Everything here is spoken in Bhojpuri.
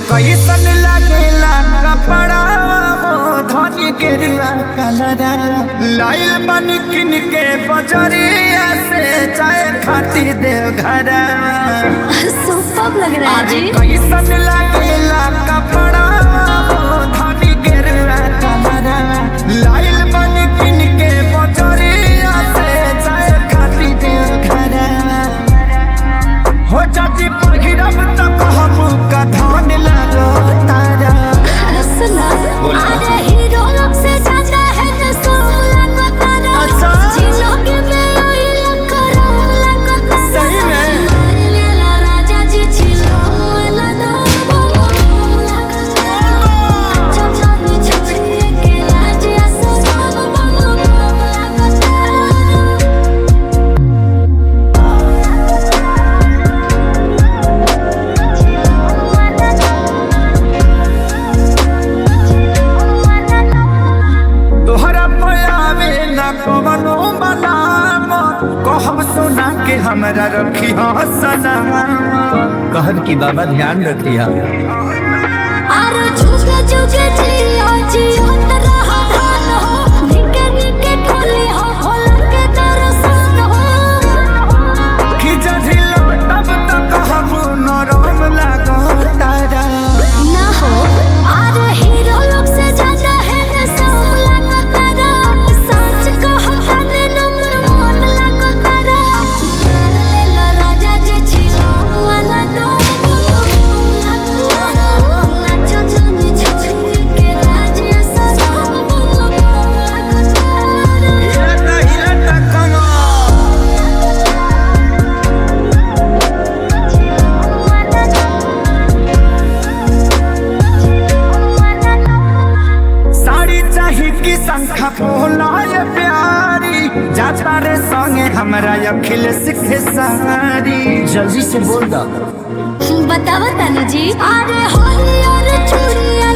कैसन लागेला कपड़ा धनी के रुआ कलरा लाइल बन किन के बजरिया से चाय खाती देव घरा सुपर लग रहा है जी कैसन लागेला कपड़ा धनी के रुआ कलरा लाइल बन किन के बजरिया से चाय खाती देव घरा हो जाती पहिरब त कहब का धान लागो तारा सुना अरे हीरो लोग से ज्यादा है तो सोला को तारा अच्छा। जिलो के में आई लकरो लको सही में? मेला राजा जी छिलो वाला दो चचनी चचनी के लाज असो सब बंगो लको तारा तोहरा पयावे न कवनो मलाम कहब सोना के हमरा रखी सनम कहब की बाबा ध्यान रखिया आरो जुगे जुगे जियो जियो तरह धान हो निके निके खोली हो होला के दर्शन हो कि जझिलो तब त कहब नरम लागो तारा ना हो आरो हीरो लोग से ज्यादा है न सोला का तारा सच कहो तने नंबर वन लागो तारा ले लो राजा जे छिलो वाला दो नाचो चुनी चुनी के राज ऐसा सब बोलो लागो तारा हिलता हिलता कमर साड़ी चाही की संख्या बोलाय प्यारी जाता रे संगे हमरा अखिल सिखे सारी जल्दी से बोल दा बतावा तानू जी अरे होली और चूड़िया